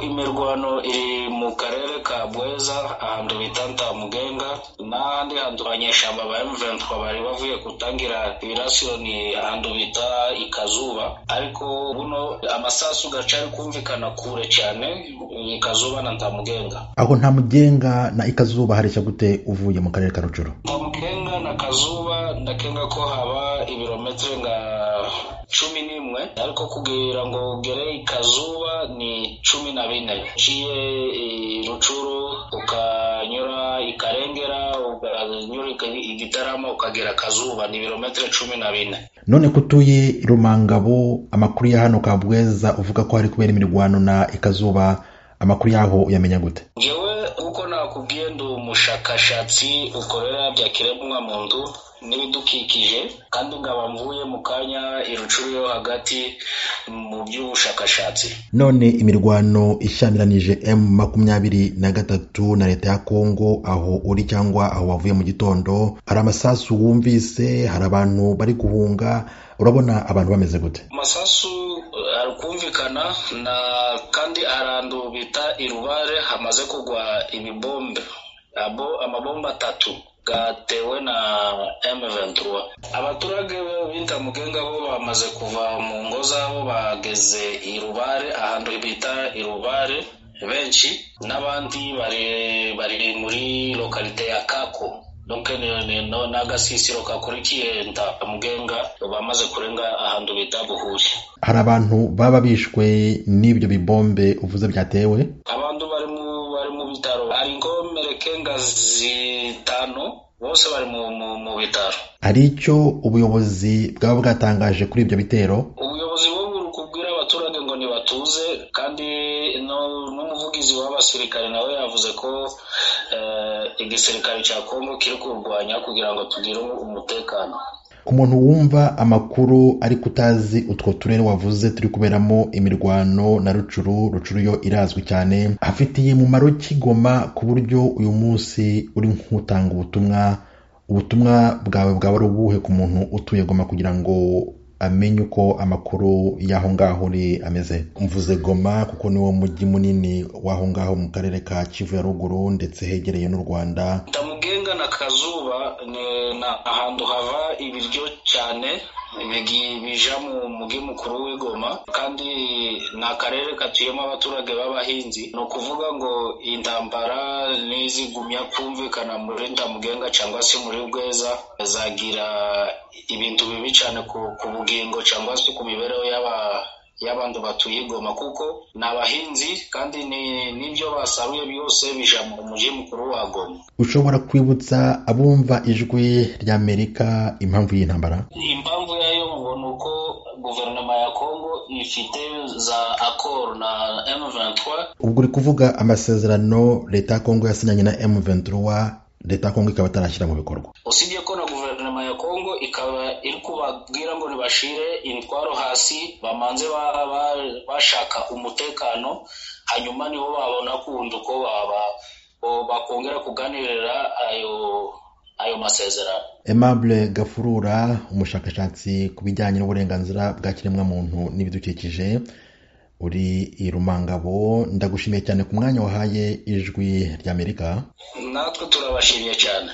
imirwano iri mu karere ka bweza ahantu bita ntamugenga n'ahandi hantu abanyeshyamba ba M23 bari bavuye gutangira ibirasiro ni ahantu bita ikazuba ariko buno amasasu gaca ari kumvikana kure cyane ikazuba na ntamugenga aho nta mugenga na ikazuba hareshya gute uvuye mu karere ka rujoro ntamugenga na kazuba ndakenga ko haba ibirometero nka cumi n'imwe ariko kugira ngo ugere ikazuba ni cumi na bine uciye rucuru ukanyura ikarengera ukanyura igitarama ukagera akazuba ni ibirometero cumi na bine none ko utuye rumangabo amakuru ya hano kabweza uvuga ko hari kubera imirwano na ikazuba amakuru yaho uyamenya gute ngewe kuko nakubwiye ndi umushakashatsi ukorera bya kiremwa muntu n'ibidukikije kandi nkaba mvuye mu kanya irucuru yo hagati mu by'ubushakashatsi none imirwano ishyamiranyije m makumyabiri na gatatu na leta ya kongo aho uri cyangwa aho wavuye mu gitondo hari amasasu wumvise hari abantu bari guhunga urabona abantu bameze gute amasasu kumvikana na kandi arandu bita irubare hamaze kugwa ibibombe abo amabombe atatu gatewe na M23 abaturage bita mugenga bo bamaze kuva mu ngo zabo bageze irubare ahantu bita irubare benshi n'abandi bari bari muri lokalite ya Kako donc n'agasisiro kakurikiye ntamugenga bamaze kurenga ahantu bita buhuye hari abantu baba bishwe n'ibyo bibombe uvuze byatewe abantu bari mu bari mu bitaro hari ingomereke nka zitanu bose bari mu bitaro hari icyo ubuyobozi bwaba bwatangaje kuri ibyo bitero ubuyobozi bwo kubwira abaturage ngo ntibatuze kandi n'umuvugizi w'abasirikare nawe yavuze ko igisirikare cya kongo kiri kurwanya kugira ngo tugire umutekano ku muntu wumva amakuru ariko utazi utwo turere wavuze turi kuberamo imirwano na rucuru rucuru yo irazwi cyane hafitiye umumaro kigoma ku buryo uyu munsi uri nk'utanga ubutumwa ubutumwa bwawe bwaba ari ubuhe ku muntu utuye goma kugira ngo amenye uko amakuru y'aho ngaho uri ameze mvuze goma kuko niwo mujyi munini w'aho ngaho mu karere ka kivu ya ruguru ndetse hegereye n'u rwanda ndamugenga na kazuba ni ahantu hava ibiryo cyane bija mu mugi mukuru w'igoma kandi ni akarere katuyemo abaturage b'abahinzi ni ukuvuga ngo intambara n'izigumya kumvikana muri ndamugenga cyangwa se muri bweza zagira ibintu bibi cyane ku bugingo cyangwa se ku mibereho y'aba y'abantu batuye igoma kuko ni abahinzi kandi n'ibyo basaruye byose bija mu mujyi mukuru wa goma ushobora kwibutsa abumva ijwi ry'amerika impamvu y'intambara impamvu yayo mubona uko guverinoma ya kongo ifite za akoro na m23 ubwo uri kuvuga amasezerano leta ya kongo yasinyanye na m23 leta ya kongo ikaba itarashyira mu bikorwa usibye ko na guverinoma ya kongo ikaba iri kubabwira ngo ntibashire intwaro hasi bamanze bashaka umutekano hanyuma nibo babona kundi uko bakongera kuganirira ayo ayo masezerano aimable gafurura umushakashatsi ku bijyanye n'uburenganzira bwa kiremwamuntu n'ibidukikije uri i rumangabo ndagushimiye cyane ku mwanya wahaye ijwi ry'amerika natwe turabashimye cyane